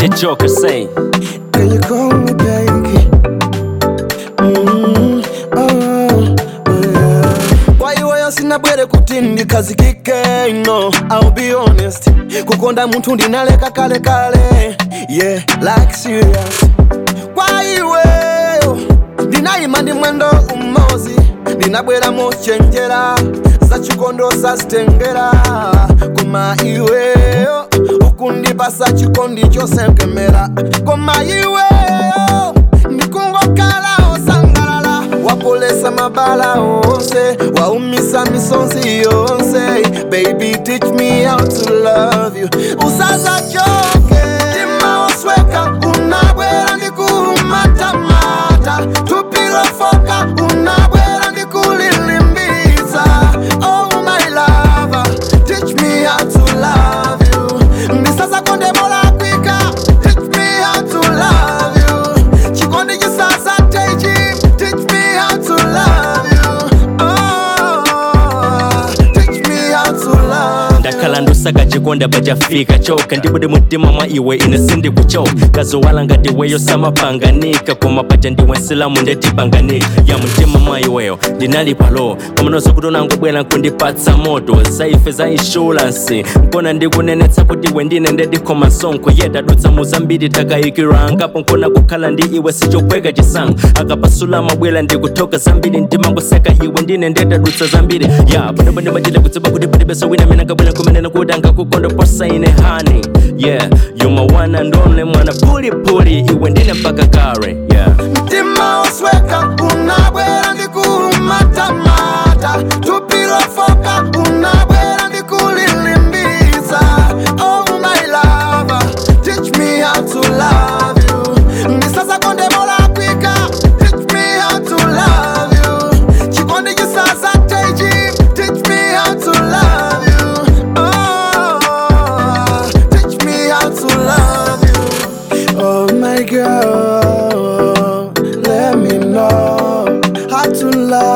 The Joker say, Can you call me baby? Mm, oh, oh, yeah. Kwa iweyo sina bwere kuti ndikazikike no I'll be honest kukonda munthu ndinaleka kale kale yeah like serious kwa iweyo ndinayima ndi mwendo umozi ndinabwera mochenjera za chikondo sazitengera koma iweyo ukundipasa chikondi chosenkemera koma iweyo ndikungokhala osangalala wapolesa mabala onse waumisa misonzi yonse baby teach me how to love you usazachoke tima osweka unabwera ndikumatamata tupilofoka unabwera ndikulilimbisa oh my lover teach me how to love you ndisasa konde mola kwika teach me how to love you chikondi chisasa techi teach me how to love you oh teach me how to love you ndakhala ndusaka chikonda pachafika choka ndibude mutima mwa iwe ine sindikuchoka kazowala ngati weyo samapanganika koma paja ndiwe nsilamu ndetipanganika ya mtima mwa iweyo ndinali palo pamanozo kuti unangobwera nkundipatsa moto zaife za inshuransi nkona ndikunenetsa kuti iwe ndine ndedikhoma msonkho ye tadutsa muzambiri takayikirwangapo nkona kukhala ndi iwe sichokweka chisango akapasula mabwera ndikuthoka zambiri ndimangoseka iwe ndine ndetadutsa zambiri ya panopo ndimachita kutsiba kuti palibeso wina amene angabwera kumenena kuti angakukonda posaine hani yeah you my one and only mwana pulipuli iwe ndine mpaka kare yeah mtima osweka unabwera ndikumatamata tupilofoka unabwera ndikulilimbisa oh my lover teach me how to love you ndisasa konde mola kwika teach me how to love you chikondi chisasa techi teach me how to love you oh teach me how to love you Oh my girl, let me know how to love